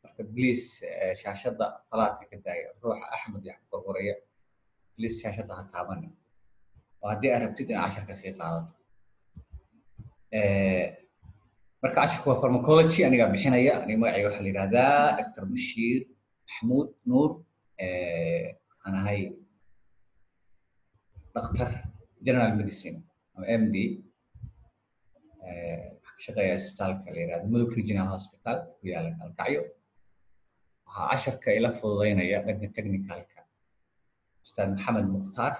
marka please shaashadda falaadka ka daaya ruuxa axmed yax qorqoraya please shaashadda ha taabanin oo haddii aad rabtid in casharka sii qaadato marka casharka waa pharmacology anigaa bixinaya aniga magacayga waxaa la yidhahdaa dr bashiir maxmuud nuur waxaan ahay dhaktar general medicine ama m d shaqeeya isbitaalka la yihahdo mudug regional hospital ku yaala kalkacyo waxaa casharka ila fududeynaya dhanka technicalka ustaad maxamed mukhtaar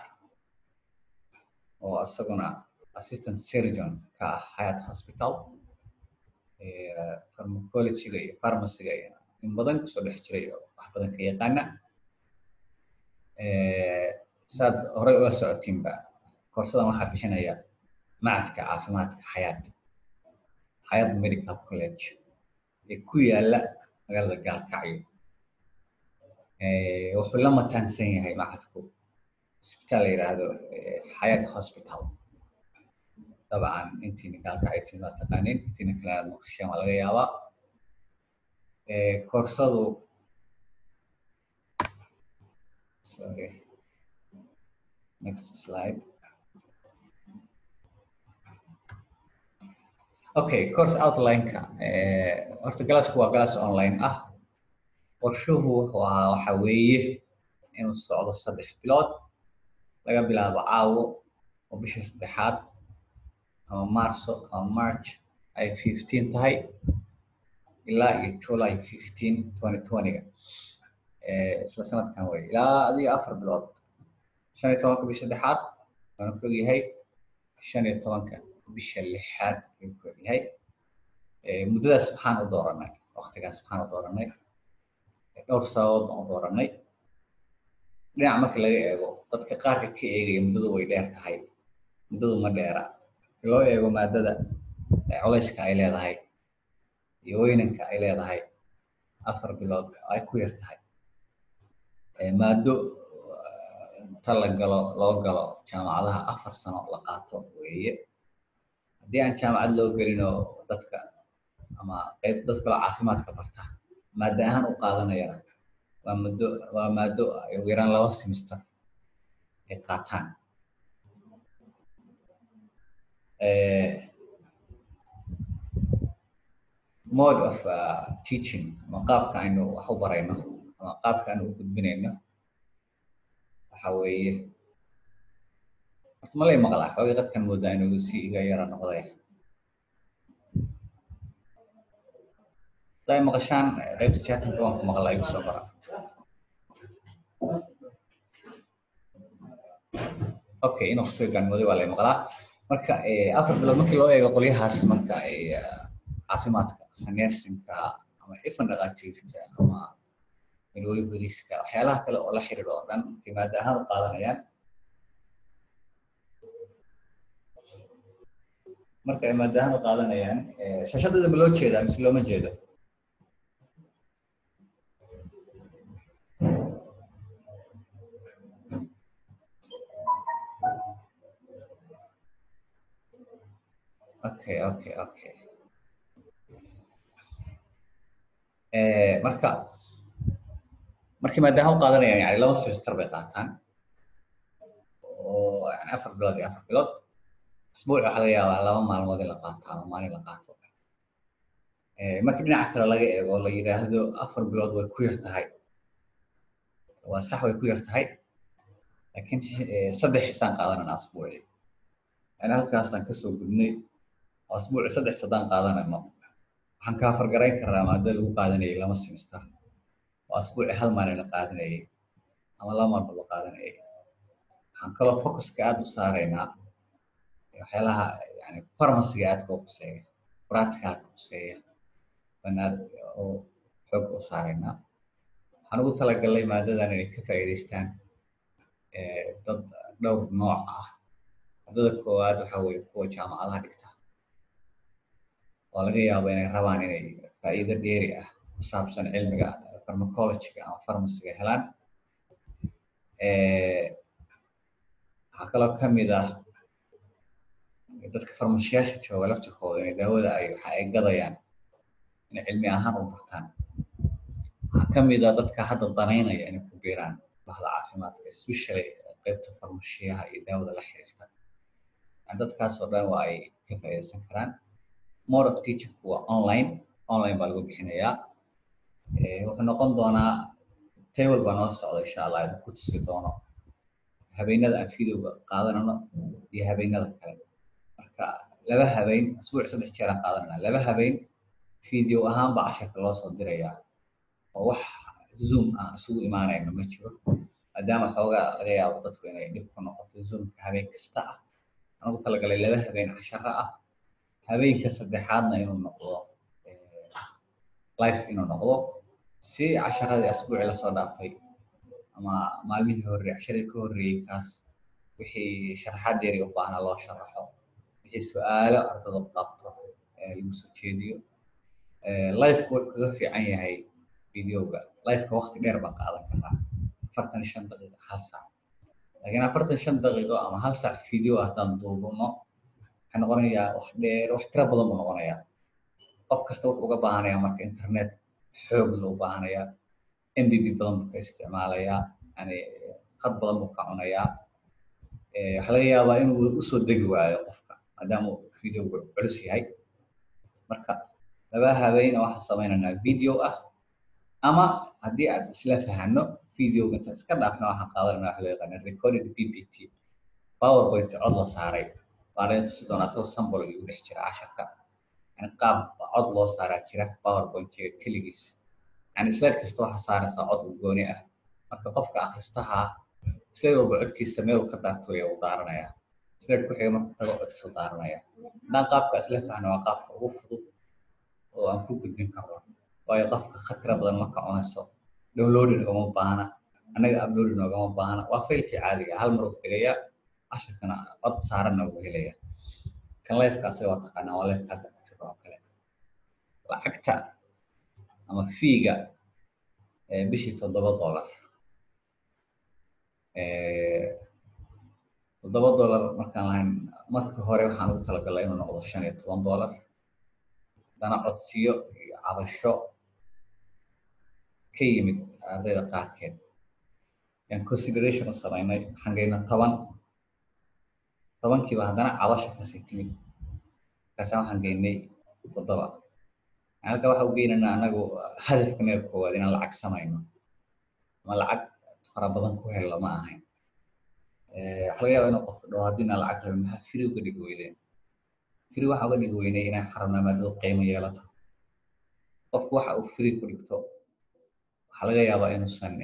oo isaguna assistant surgeon ka ah hayat hospital pharmacologyga iyo pharmacyga iyo in badan kusoo dhex jiray oo wax badan ka yaqaana saad horey ula socotiinba koorsadan waxaa bixinaya macadka caafimaadka xayaat xayaat medical college ee ku yaala magaalada gaalkacyo wuxuu la mataansan yahay macadku isbitaal la yidhaahdo xayaat hospital dabcan intiina gaalkacyo tiina waa taqaanin intiina kale aad maqasheen waa laga yaabaa koorsadu sorry next slide okay course outline-ka horta galasku waa galas online ah qorshuhu wuxuu ahaa waxa weeye inuu socdo saddex bilood laga bilaabo caawo oo bisha saddexaad ama marso ama march ay fifteen tahay ilaa iyo july fifteen twenty twenty-ga isla sanadkan wey ilaa adiyo afar bilood shan iyo tobanka bisha saddexaad waana ku ogyahay shan iyo tobanka bisha lixaad ayuu ku ogyahay muddadaas maxaan u dooranay waktigaas maxaan u dooranay dhowr sababood baan u dooranay dhinac marka laga eego dadka qaarka ka eegaya muddadu way dheer tahay muddadu ma dheera marka loo eego maadada culayska ay leedahay iyo weynanka ay leedahay afar bilood ay ku yar tahay maado ta la galo loo galo jaamacadaha afar sano la qaato weeye haddii aan jaamacad loo gelinoo dadka ama qayb dad kalo caafimaadka barta maada ahaan u qaadanayana waa muddo waa maado ay ugu yaraan laba semester ay qaataan mode of uh, teaching ama qaabka aynu wax u barayno ama qaabka aynu u gudbinayno waxa weeye horta ma lay maqlaa xoogay dadkan moodaa inuu si iga yara noqday haday maqashaan qaybta chatanka waan ku maqlaa igu soo bara okay inuu kusoo gaanmooday waa lay maqlaa marka afar bilood markii loo eego qolyahaas marka caafimaadka nersinka ama ifan dhaqaatiirta ama midwayveriska waxyaalaha kale oo la xiriiro oo dhan markay maada ahaan u qaadanayaan marka ay maada ahaan u qaadanayaan shashadada ma loo jeedaa mise looma jeedo okay okay okay marka markii maadaama u qaadanayaan yani laba semester bay qaataan oo yani afar bilood iyo afar bilood isbuuc waxaa laga yaabaa laba maalmood in la qaato ama maalin la qaato markii dhinaca kale laga eego la yidhaahdo afar bilood way ku yar tahay waa sax way ku yar tahay laakiin saddex xisaan qaadanana asbuuci yani halkaasaan kasoo gudnay oo asbuuci saddex sadaan qaadanayno waxaan kaa fargarayn karaa maada lagu qaadanayay lama semester oo asbuuci hal maalin la qaadanayay ama laba maalmood la qaadanayay waxaan kaloo focuska aada u saaraynaa waxyaalaha yani farmaciga aadka u quseeya practicalka quseeya baan aad oo xoog u saaraynaa waxaan ugu talagalnay maadadan inay ka faa'iidaystaan dad dhowr nooc ah maadada koowaad waxa weeye kuwa jaamacadaha dhigta oo laga yaabo inay rabaan inay faa'iido dheeri ah ku saabsan cilmiga pharmacologyga ama pharmacyga helaan waxaa kaloo kamid ah dadka farmashiyaasha jooga laftirkooda inay daawada ay waxa ay gadayaan inay cilmi ahaan u bartaan ka mid a dadka hadda danaynaya inay ku biiraan bahda caafimaadka especially qaybta farmashiyaha iyo daawada la xiriirta dadkaas oo dhan waa ay ka faa'iidaysan karaan more of teaching waa online online baa lagu bixinayaa wuxuu noqon doonaa table baa noo socda insha allah idin ku tusi doono habeenada aan videoga qaadanano iyo habeenada kale marka laba habeen asbuuc saddex jeer aan qaadanana laba habeen video ahaan baa casharka loo soo dirayaa oo wax zoom ah isugu imaanayno ma jiro maadaama xoogaa laga yaabo dadku inay dhib ku noqoto zoomka habeen kasta ah anagu talagalay laba habeen casharo ah habeenka saddexaadna inuu noqdo life inuu noqdo si casharadii asbuucii lasoo dhaafay ama maalmihii horreeyey casharadii ka horreeyey kaas wixii sharaxaad dheeri u baahnaa loo sharaxo wixii su-aalo ardada qabto lagu soo jeediyo lifeka wuxuu kaga fiican yahay videoga lifeka waqti dheer baan qaadan karnaa afartan shan daqiiqo hal saac laakiin afartan shan daqiiqo ama hal saac video haddaan duubano waxay noqonayaa wax dheer wax tiro badan buu noqonayaa qof kasta wuxuu uga baahanayaa marka internet xoog loo baahanayaa mbb badan buu ka isticmaalayaa yani khad badan buu ka cunayaa waxaa laga yaabaa inuu usoo degi waayo qofka maadaama uu videogu culus yahay marka laba habeen waxaan sameynaynaa video ah ama haddii aad isla fahano videoga inta iska dhaafna waxaan qaadanayna waxa loo yaqaana recorded ppt powerpoint cod la saaray baana tusi doonaa asagoo sambol igu dhex jira casharka yani qaab cod loo saaraa jira powerpointiga keligiis yani slide kasta waxaa saaraysaa cod u gooni ah marka qofka akhristaha slide walba codkiisa meel ka daarto uu daaranayaa slide ku xiga marka tago codkiisu daaranaya haddaan qaabka isla fahno waa qaabka ugu fudud oo aan ku gudbin karno waayo qofka khatira badan marka cunayso downloading ogama baahna annaga uploading ogama baahna waa faylkii caadiga hal mar uu tegayaa casharkana cod saaranna uu helaya kan lifeka asaga waa taqaanaa waa lifeka hadda ku jiro oo kale lacagta ama fiiga bishii toddoba dollar toddoba dollar markaan lahayn marka hore waxaan ugu talagalay inuu noqdo shan iyo toban dollar haddana codsiyo iyo cabasho ka yimid ardayda qaarkeed yaan consideration u samaynay waxaan geyna toban tobankiiba haddana cabasha kasii timid markaasa waxaan geynay toddoba halka waxa u geynaynaa anagu hadafka meel koowaad inaan lacag samayno ama lacag fara badan ku hello ma ahayn waxa laga yaaba inuu qofka dhaho haddii inaan lacag rabin maxaa free uga dhigi weydeen free waxaa uga dhigi weynay inaan xarabnaa maadada qiimo yeelato qofku waxa uu free ku dhigto waxaa laga yaabaa inuusan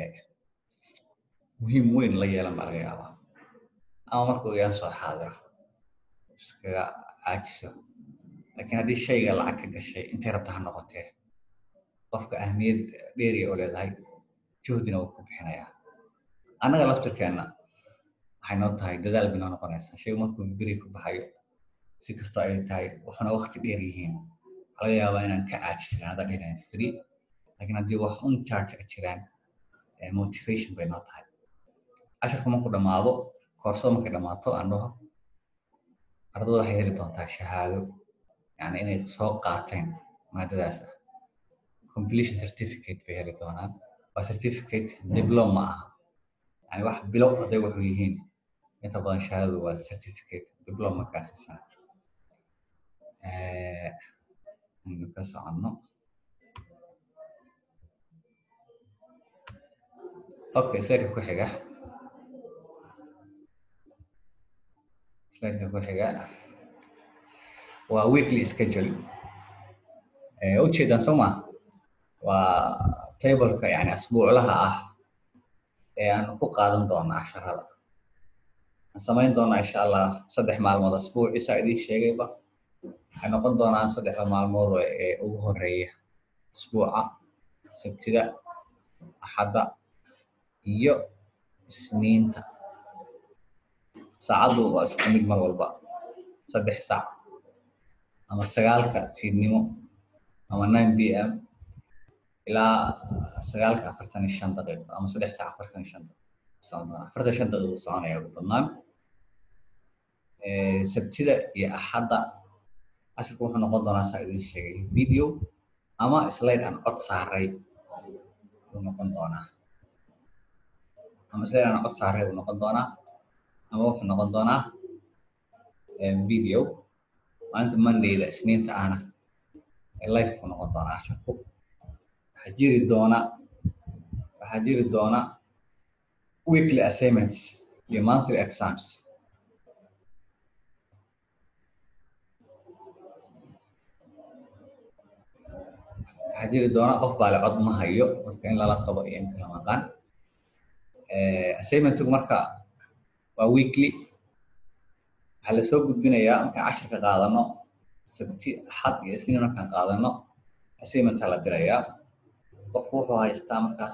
muhiim weyn la yeelan baa laga yaabaa ama markuu igaan soo xaadiro iskaga caajiso laakiin haddii shayga lacag ka gashay intay rabta ha noqotee qofka ahmiyad dheeriya oo leedahay juhdina wuu ku bixinayaa annaga laftirkeenna waxay noo tahay dadaal bay noo noqonaysaa shaygu markuu beri ku baxayo si kastoo ay tahay waxuna waqti dheer yihiin waxaa laga yaabaa inaan ka caajislan haddaan dhihayn free laakiin haddii wax un charge a jiraan motivation bay noo tahay casharku markuu dhammaado koorsada markay dhammaato aan dhaho ardada waxay heli doontaa shahaado yani inay soo qaateen maadadaas ah completion certificate bay heli doonaan waa certificate diploma ah yani wax bilow hadday wuxuu yihiin inta badan shahaadadu waa certificate diploma kaasisana aynu ka soconno okay slideka ku xiga slideka ku xiga waa weekly schedule ujeedaan soo ma waa tableka yani asbuuclaha ah ee aan ku qaadan doono casharada aan samayn doonaa insha allah saddex maalmood asbuuci saa idiin sheegayba waxay noqon doonaan saddexda maalmood ee ugu horeeya asbuuca sabtida axadda iyo isniinta saacaddu waa isku mid mar walba saddex saac ama sagaalka fiidnimo ama nine b m ilaa sagaalka afartan iyo shan daqiiqo ama saddex saac afartan iyo shan daqiiqo afartan shan daqiiqo soconaya ugu badnaan sabtida iyo axadda casharku wuxuu noqon doonaa saa idiin sheegay video ama slide aan cod saaray uu noqon doonaa ama isleedaana cod saaray uu noqon doonaa ama wuxuu noqon doonaa video maalinta mondayda isniinta ahna life ku noqon doonaa casharku waxaa jiri doona waxaa jiri doona weekly assignments iyo monthly exams waxaa jiri doona qof baale cod ma hayo marka in lala qabo iyo in kala maqan assignmentigu marka waa weekly waxaa lasoo gudbinayaa markaan cashirka qaadano sabti axad iyo isniin markaan qaadano assignmentaa la dirayaa qofku wuxuu haystaa markaas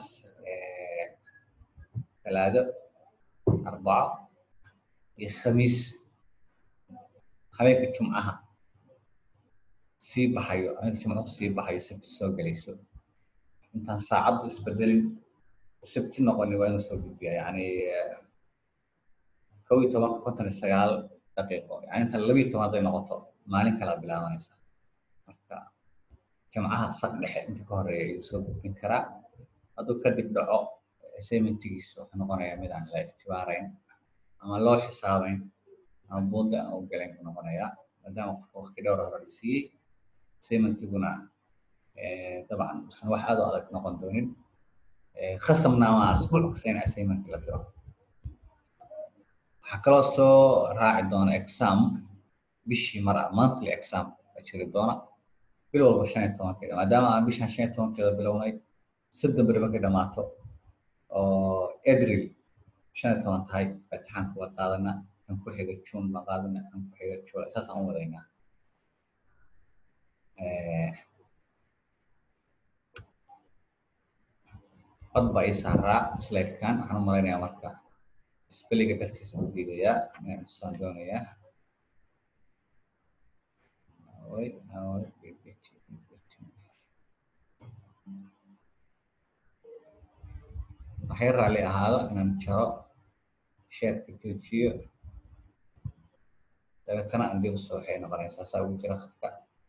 talaado arbaco iyo khamiis habeenka jumcaha sii baxayo habeenka jumcuhu sii baxayo sabti soo gelayso intaan saacaddu isbedelin sabti noqoni waa inuu soo gudbiya yani kow iyo tobanka konton iyo sagaal daqiiqo yani inta labiiyo toban hadday noqoto maalin kalaa bilaabanaysa marka jamcaha saq dhexe inta ka horeeya ayuu soo gudbin karaa hadduu kadib dhaco assignmentigiisa wuxuu noqonayaa mid aan la ictibaarayn ama loo xisaabayn ama buunda aan u galayn buu noqonayaa maadaama qofka waqti dhowr hore la siiyey assignmentiguna dabcan usan wax aad u adag noqon doonin khasamna ama asbuuc kasta in assignment la diro waxaa kaloo soo raaci doona exam bishii mar ah monthly exam la jiri doona bil walba shan iyo tobankeeda maadaama aan bishan shan iyo tobankeeda bilownay soddon beri markay dhamaato oo april shan iyo toban tahay imtixaanka la qaadana kan ku xiga june la qaadana kan ku xiga july saasaan u wadaynaa cod baa ii saaraa slidekan waxaan u malaynayaa marka spelliga dartiisa u diidayaa inaan tusaan doonayaa waxay raalli ahaado inaan jaro sheerka joojiyo dabeetana aan dib usoo waxay noqonaysaa saa ugu jira khadka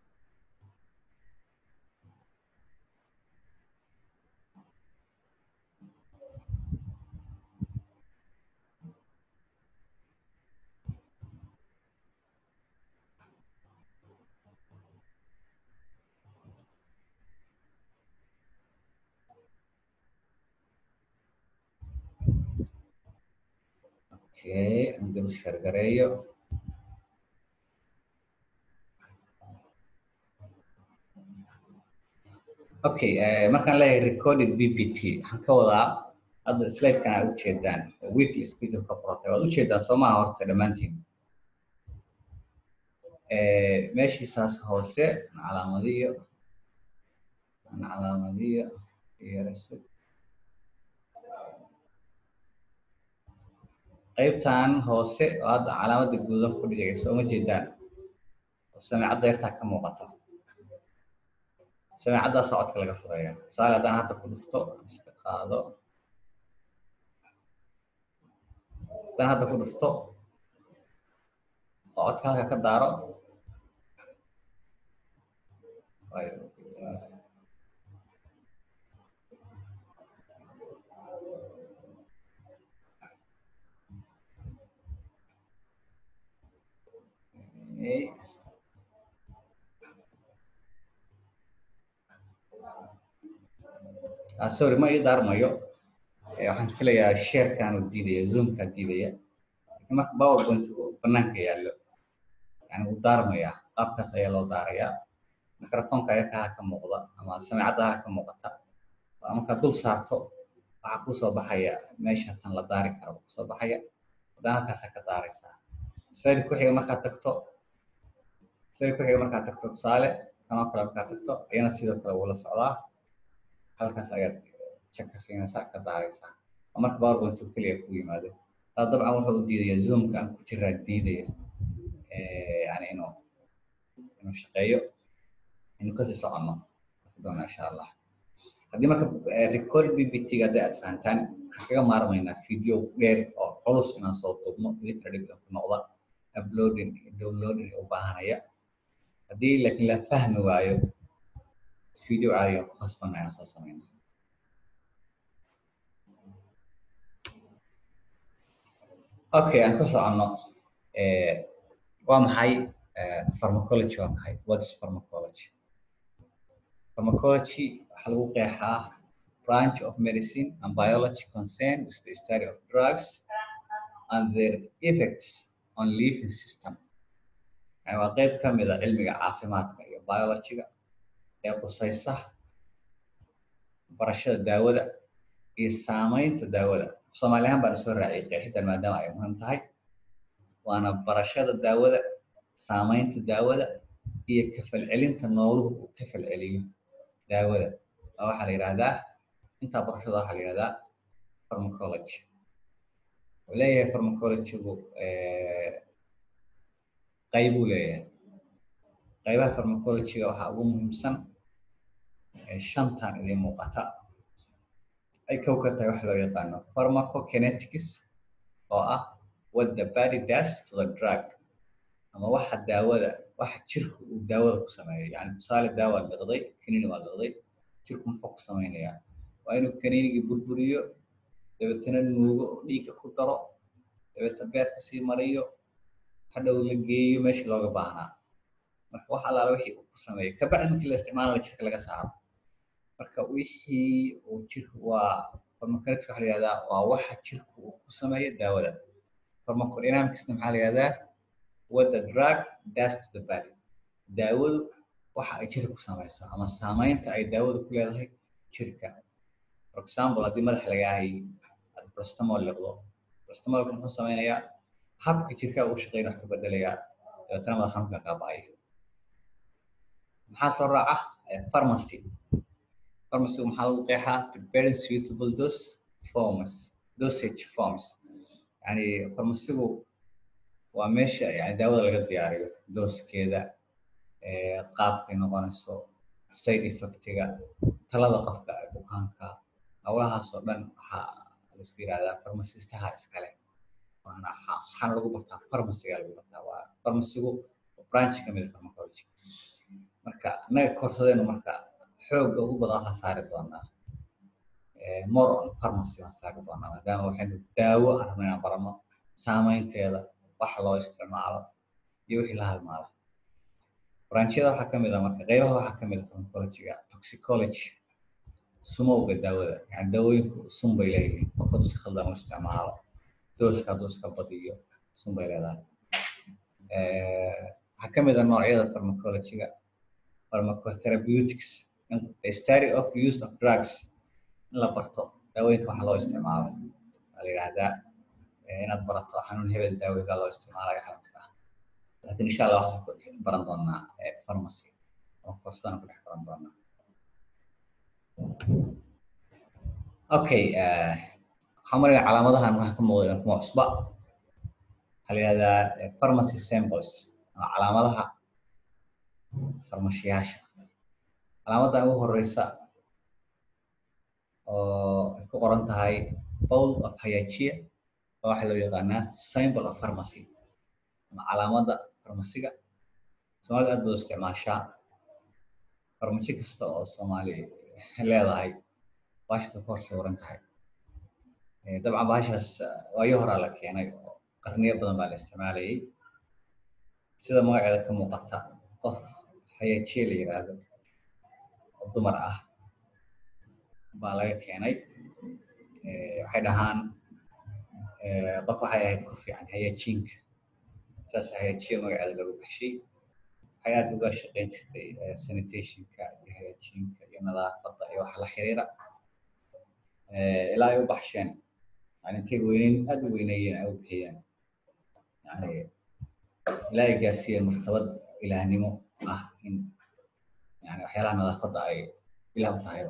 okay aan dib u sheergareeyo okay markaan leeyahay recorded bpt waxaan ka wadaa hadda slidekan aad ujeedaan weekly schedule ka qorotay waad ujeedaan soomaha horta dhammaantiin meeshiisaas hoose aan calaamadiyo aan calaamadiyo iyo result qaybtan hoose oo hadda calaamadda guudan ku dhigayso uma jeedaan oo sameecadda yartaa ka muuqato sameecaddaa socodka laga furaya tusaale haddaan hadda ku dhufto iska qaado haddaan hadda ku dhufto oo codka halka ka daaro sorry ma ii daarmayo waxaan filayaa sharekan uu diidaya zoomkaa diidaya lakin marka powerpoint banaanka yaallo yani wuu daarmaya qaabkaas ayaa loo daarayaa microfonka ayakaha ka muuqda ama sameecaddaha ka muuqata markaad dul saarto waxaa kusoo baxaya meesha tan la daari karo kusoo baxaya haddana halkaasaa ka daaraysaa slide ku xiga markaad tagto slide ku xiga markaad tagto tusaale kanoo kale markaad tagto iyana sidoo kale wuu la socdaa halkaas ayaad jaka siinaysaa ka daaraysaa oo marka powerpoint uu keliya ku yimaado taa dabcan wuxuu u diidaya zoomka aan ku jiraa diidaya yani inuu inuu shaqeeyo inuu kasii soconno doona insha allah haddii marka record bbt haddii aad fahantaan waxaan kaga maarmaynaa video dheer oo culus inaan soo duubno idinkana dhib ku noqda uploading downloading u baahanaya haddii laakiin la fahmi waayo video caadiga ku khasbanna inaan soo samayna okay aan ku soconno waa maxay pharmacology waa maxay what is pharmacology pharmacology waxaa lagu qeexaa branch of medicine and biology concerned with the study of drugs and their effects on living system yani waa qeyb ka mid a cilmiga caafimaadka iyo biologyga ee qusaysa barashada daawada iyo saameynta daawada soomaali ahaan baan isoo raaciyay qeexidan maadaama ay muhiim tahay waana barashada daawada saameynta daawada iyo kafalcelinta nooluhu uu ka falceliyo daawada oo waxaa la yidhahdaa intaa barashada waxaa la yidhahdaa pharmacology wuxuu leeyahay pharmacologygu qaybuu leeyahay qaybaha pharmacologyga waxaa ugu muhiimsan shantan idin muuqata ay kow ka tahay waxa loo yaqaano pharmacokinetics oo ah what the body does to the drug ama waxa daawada waxa jirku uu daawada ku sameeyo yani tusaale daawa liqday kaniini waa liqday jirku muxuu ku samaynayaa waa inuu kaniinigii burburiyo dabeetana nuugo oo dhiigga ku daro dabeetana beerka sii mariyo hadhow la geeyo meeshii looga baahnaa marka wax allaala wixii uu ku sameeyo kabacdi markii la isticmaalana jirka laga saaro marka wixii uu jirku waa pharmacokinetics waxa la yihahdaa waa waxa jirku uu ku sameeyo daawada pharmacodynamicsna maxaa la yihahdaa what the drug does to the body daawadu waxa ay jirka ku samayso ama saameynta ay daawadu ku leedahay jirka for example haddii madax lagaahay aad brastamol liqdo brastamolka muxuu sameynayaa habka jirkaa uu shaqeyn wax ka bedelayaa dabeetana madax xanuunka qaaba'ayo maxaa soo raaca pharmacy pharmacygu maxaa lagu qeexaa preparing suitable dose forms dosage forms yani pharmacygu waa meesha yani daawada laga diyaariyo dooskeeda qaabkay noqonayso side effectiga talada qofka bukaanka howlahaas oo dhan waxaa laisku yihahdaa pharmacistaha iskale waana waxaana lagu bartaa pharmacyga lagu bartaa waa pharmacygu branch ka mid a pharmacology marka annaga koorsadeenu marka xoogga ugu badan waxaan saari doonaa more on pharmacy waan saari doonaa maadaama waxaynu daawo aan rabna inaan barano saameynteeda waxa loo isticmaalo iyo wixii la halmaala branchiyada waxaa kamid a marka qeybaha waxaa kamid a pharmacologyga toxicology sumowga daawada yani daawooyinku sun bay leeyihiin qof hadduu si khaldan u isticmaalo dooska hadduu iska badiyo sun bay leedahay waxaa kamid a noocyada pharmacologyga pharmacotherapeutics the study of use of drugs in la barto daawooyinka waxa loo isticmaalo waa la yidhahdaa inaad barato xanuun hebel daawooyinka loo isticmaalayo xanuunka ah laakiin insha allah waxaan ku baran doonaa pharmacy oo koorsadana ku dhex baran doonaa okay waxaan maraya calaamadahan waxaa ka muuqda kuma cusba waxaa la yidhahdaa pharmacy samples ama calaamadaha farmashiyaasha calaamadan ugu horeysa oo ay ku qoran tahay bowl of hayajia oo waxaa loo yaqaanaa symbol of pharmacy ama calaamada farmasiga soomaalida aad baad u isticmaashaa farmashi kasta oo soomaali leedahay baashasa ku hor sawiran tahay dabcan baashaas waayo horaa la keenay oo qarniyo badan baa la isticmaalayay sida magaceeda ka muuqata qof hayajie la yidhaahdo oo dumar ah baa laga keenay waxay dhahaan qof waxay ahayd ku fiican hayajiinka saas hayajiya magaceeda lagu baxshay waxay aad uga shaqeyn jirtay sanitationka iyo hayajiinka iyo nadaafadda iyo waxa la xiriira ilaa ay u baxsheen yani intay weyneyn aad u weyneeyeen ay u bixiyeen yani ilaa ay gaarsiiyeen martabad ilaahnimo ah in yani waxyaalaha nadaafadda ay ilaah u tahayba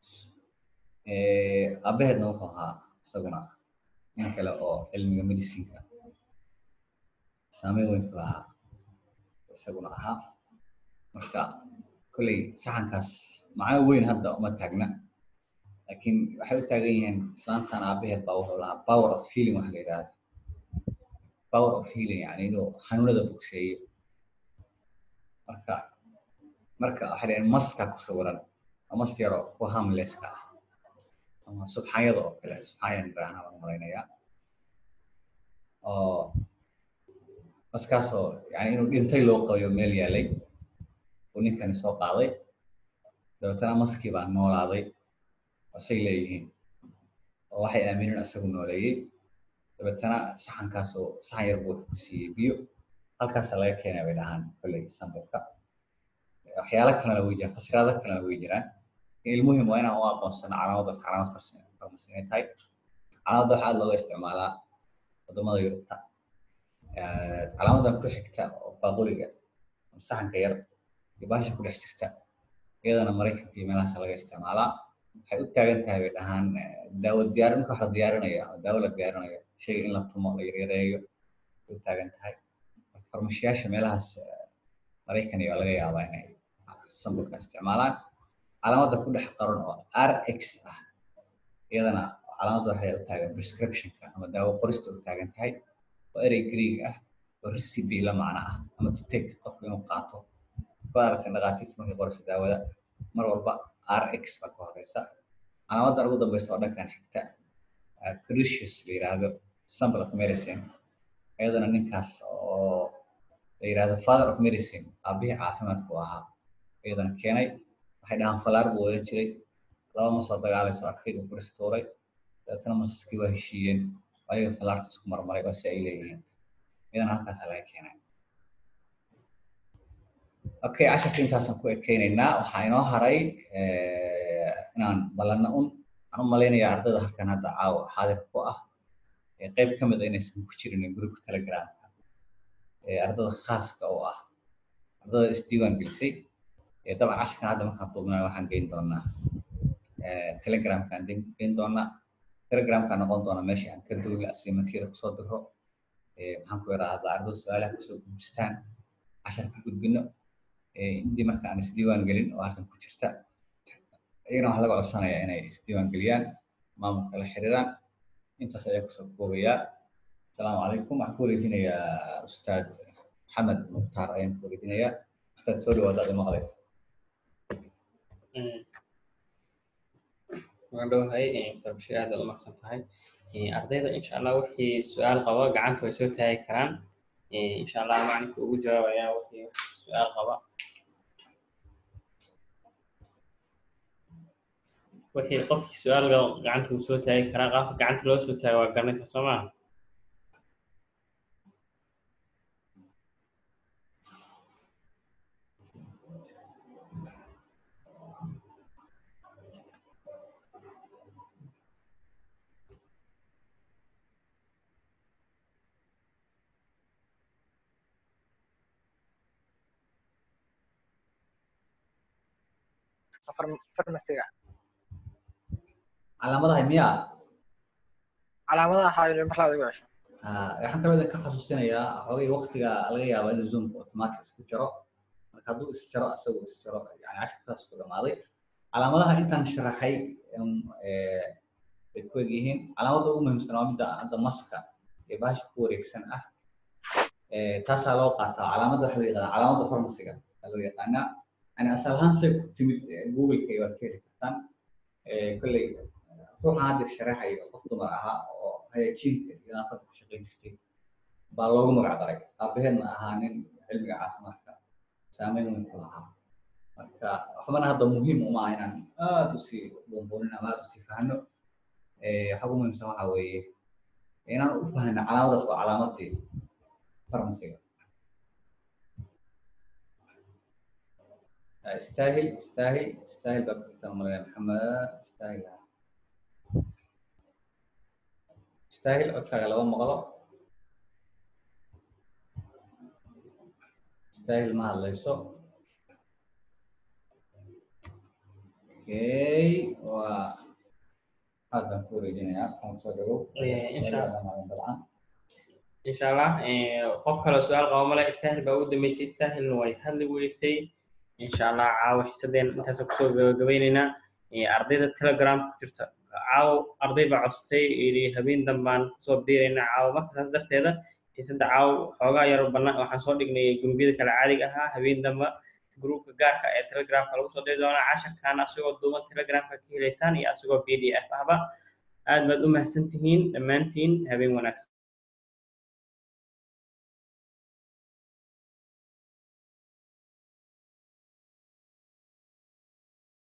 aabaheedna wuxuu ahaa isaguna nin kale oo cilmiga medicinka saameyn weyn ku lahaa isaguna ahaa marka kolley saxankaas macno weyn hadda uma taagna laakiin waxay u taagan yihiin islaantan aabaheed baa wuxuu lahaa power of healing waxa la yidhahda power of healing yani inuu xanuunada bogseeyo marka marka waxay dhaheen maskaa ku sawiran mas yaro ku hamleska ah ama subxaanyada oo kale subxaanyaan iraahnaa baan malaynayaa oo maskaasoo yani inuu dhintay loo qabayo meel yaalay uu ninkani soo qaaday dabeetana maskii baa noolaaday asay leeyihiin oo waxay aamineen isagu nooleeyey dabeetana saxankaasoo saxan yar buu ku siiyey biyo halkaasa laga keenay bay dhahaan kolley sambalka waxyaalo kalena way jiraan fasiraado kalena way jiraan ilmuhim waa inaan u aqoonsano calaamadaas calaamad farmasi inay tahay calaamadda waxaa aad looga isticmaalaa wadamada yurubta calaamadan ku xigta oo baaquliga saxanka yar iyo baasha ku dhex jirta iyadana maraykanka iyo meelahaasa laga isticmaalaa waxay u taagan tahay bay dhahaan daawo diyaarin marka wax la diyaarinayo ama daawo la diyaarinayo shayga in la tumo la yaryareeyo ay u taagan tahay farmashiyaasha meelahaas maraykan iyo laga yaabaa inay sambalka isticmaalaan calaamadda ku dhex qaran oo r x ah iyadana calaamadda waxay u taagan prescriptionka ama daawo qorista u taagan tahay oo erey greeg ah oo recipe la macno ah ama to take qofku inuu qaato ku aragtay dhakhaatiirta markay qorayso daawada mar walba r x baa ka horeysa calaamaddan ugu dambeysa oo dhankan xigta critius la yiraahdo sample of medicine iyadana ninkaas oo la yirahdo father of medicine aabihii caafimaadku ahaa iyadana keenay waxay dhahaan falaar buu wadan jiray laba ma soo dagaalayso arkay uu ku dhex tuuray dabeetana masaskii waa heshiiyeen ayaga falaarta isku marmaray oo si ay leeyihiin iyadana halkaasaa laga keenay okay casharka intaasaan ku ekeynaynaa waxaa inoo haray inaan ballanno un waxaan u malaynayaa ardayda halkan hadda caawa xaadir ku ah qayb ka mid a inaysan ku jirin gruupka telegramka ardada khaaska u ah ardada isdiiwaan gelisay dabcan casharkan hadda markaan duubnayo waxaan geyn doonaa telegramkaan geyn doonaa telegramkaa noqon doona meesha aan ka duula asiimatiyada kusoo diro maxaan ku yidhaahdaa ardada su-aalaha kusoo gudbistaan cashar ka gudbino intii marka aan isdiiwaan gelin oo halkan ku jirta iyagana waxaa laga codsanayaa inay isdiiwaan geliyaan maamulka la xiriiraan intaas ayaa kusoo koobayaa asalaamu calaykum waxaan ku wareejinayaa ustaad maxamed mukhtaar ayaan ku wareejinayaa ustaad soo dhawaada adi maqlaysa waan dhowahay darbashir aad baad u maqsan tahay ardayda insha allah wixii su-aal qaba gacanta way soo taagi karaan insha allah macalinka ugu jawaabaya wixii su-aal qaba wixii qofkii su-aal gacanta uu soo taagi karaa qaabka gacanta loo soo taago waa garanaysaa soo maha farmasiga calaamadaha miyaa calaamadaha xaayil mar labaad igu hesho waxaan kaloo idin ka xasuusinayaa xoogay waktiga laga yaabo inuu zoomka automatic isku jiro marka hadduu isjaro asagu isjaro yani cashirkaas ku dhamaaday calaamadaha intaan sharaxay bay ku eg yihiin calaamadda ugu muhiimsan waa midda hadda maska ee bahasha ku wareegsan ah taasaa loo qaataa calaamadda waxa loo yaqaana calaamadda farmasiga aa loo yaqaanaa yani asal ahaan say ku timid googleka waad ka heli kartaan kolley ruuxan hadda sharaxayo qof dumar ahaa oo hayajiinka iyo nadaafadda ku shaqayn jirtay baa loogu magac daray aabaheedna ahaa nin cilmiga caafimaadka saameyn weyn ku lahaa marka waxbana hadda muhiim uma aha inaan aad usii buunbuunin ama aad usii fahno waxa ugu muhiimsan waxa weeye inaan u fahno calaamadaas waa calaamadii farmasiga استاهل استاهل استاهل بكتر من محمد استاهل استاهل أكثر لو مغلط استاهل مع الله يسوع اوكي و هذا كوري جنيا كان صدقوا إن شاء الله. طبعا insha allah qof kaloo su-aal qaba male istaahil baa ugu dambeysay istaahilna way hadli weysay insha allah caawa xisadeen intaasa kusoo gabagabeyneynaa ardayda telegram ku jirta caawo arday baa codsatay yidhi habeen dambaan kusoo biiraynaa caawo marka saas darteeda xisadda caawo xoogaa yar banaan waxaan soo dhignay gumbiyada kale caadiga ahaa habeen damba groupka gaarka ee telegramka lagu soo diri doonaa casharkan asagoo duuban telegramka ka helaysaan iyo asagoo p d f ahba aad baad u mahadsan tihiin dhammaantiin habeen wanaagsan